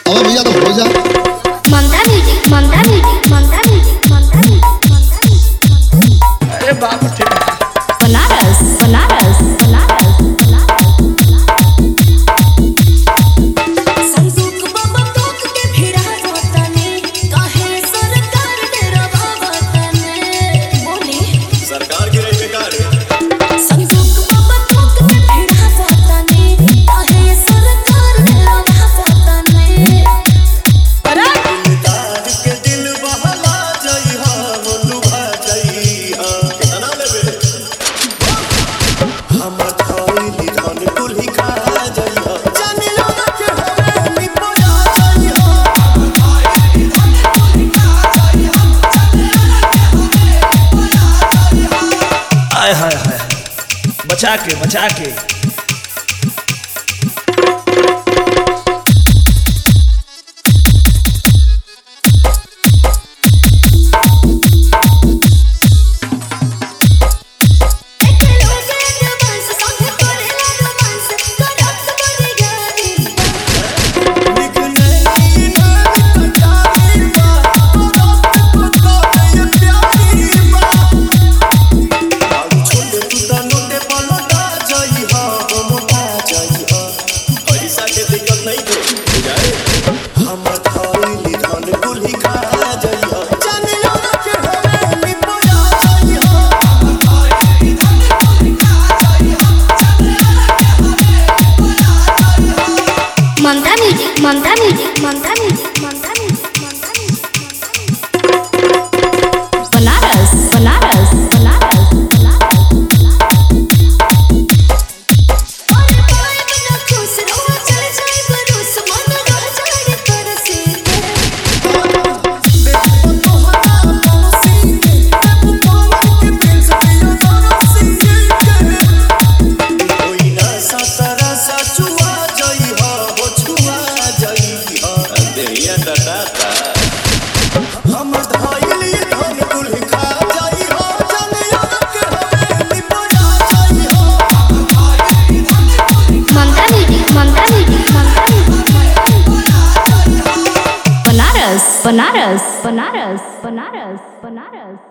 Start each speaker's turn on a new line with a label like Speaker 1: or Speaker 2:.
Speaker 1: अब भैया तो हो जा
Speaker 2: Mamta music Mamta music Mamta music Mamta music Mamta music
Speaker 3: अरे बाप रे
Speaker 2: बनारस बनारस बनारस
Speaker 4: संदूक बाबा तोक के भिड़ा रोतने काहे सरकार तेरा बाबा तने बोली
Speaker 5: सरकार की रही बेकार है
Speaker 4: संदूक बाबा तोक के भिड़ा रोतने काहे सरकार तेरा बाबा तने
Speaker 5: तार के दिल बहला जाई हा लुभा जाई हा कितना लेबे हम खाई धन कुल्ही खा जाई हा जाने लगा के हवे निपया जाई हा
Speaker 3: आय हाय हाय बचा के बचा के
Speaker 4: एक लोगे रोमांस संग करेला रोमांस करत बड़ी गाड़ी
Speaker 5: निक नहीं ना निक जाई बा रात को ये प्यारी बा छोटे तू ता नोटे पलटा जाई हा मोटा जाई हा पैसा के दिक्कत नहीं थे बुझाए हम खाई धन कुल्ही खा जाई हा जाने लगा के हवे निपया जाई हा
Speaker 2: Mamta music Mamta music Mamta music Mamta music Mamta music Banaras Banaras Banaras
Speaker 4: और पाए बिना खुश रहो चल जाए बरूस मन रह जाए तरसे
Speaker 5: कोई ना सतरा सा छुआ जाई हा हो छुआ जाई हा देहिया डटाता हम धाइली धन कुल खा जाई हा जाने के हवे निपया जाई हा
Speaker 2: Mamta music Mamta music Mamta music Banaras Banaras Banaras Banaras Banaras